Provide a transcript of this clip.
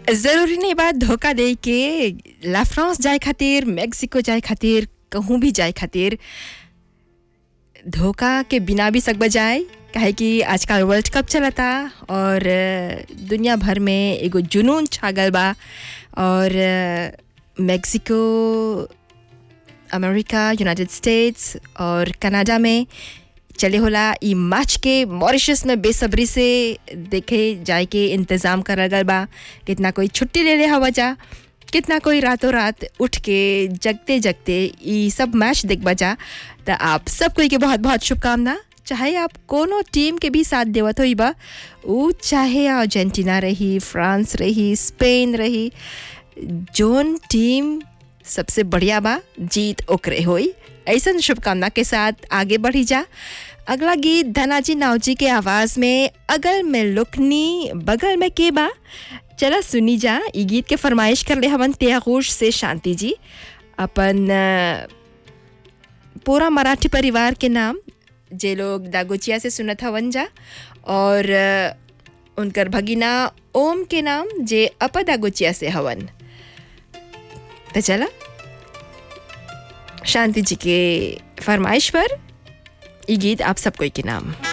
ज़रूरी नहीं बात धोखा दे के ला फ्रांस जाए खातिर मेक्सिको जाए खातिर कहूँ भी जाए खातिर धोखा के बिना भी सक बजाए काहे कि आजकल वर्ल्ड कप चलता और अ, दुनिया भर में एगो जुनून छागल बा और अ, मेक्सिको अमेरिका यूनाइटेड स्टेट्स और कनाडा में चले होला ई मैच के मॉरिशस में बेसब्री से देखे जाए के इंतज़ाम करल गल बा कितना कोई छुट्टी ले ले हवा जा कितना कोई रातों रात उठ के जगते जगते ई सब मैच देख बजा तो आप सब कोई के बहुत बहुत शुभकामना चाहे आप कोनो टीम के भी साथ देवत होई बा ऊ चाहे अर्जेंटीना रही फ्रांस रही स्पेन रही जोन टीम सबसे बढ़िया बा जीत ओकरे होई ऐसन शुभकामना के साथ आगे बढ़ी जा अगला गीत धनाजी नावजी के आवाज़ में अगल में लुकनी बगल में के बा चला सुनी जा ई गीत के फरमाइश कर ले हवन त्यागोश से शांति जी अपन अ, पूरा मराठी परिवार के नाम जे लोग दागोचिया से सुनत हवन जा और अ, उनकर भगिना ओम के नाम जे अप दागोचिया से हवन तो चला शांति जी के फरमाइश पर ये गीत आप सब कोई के नाम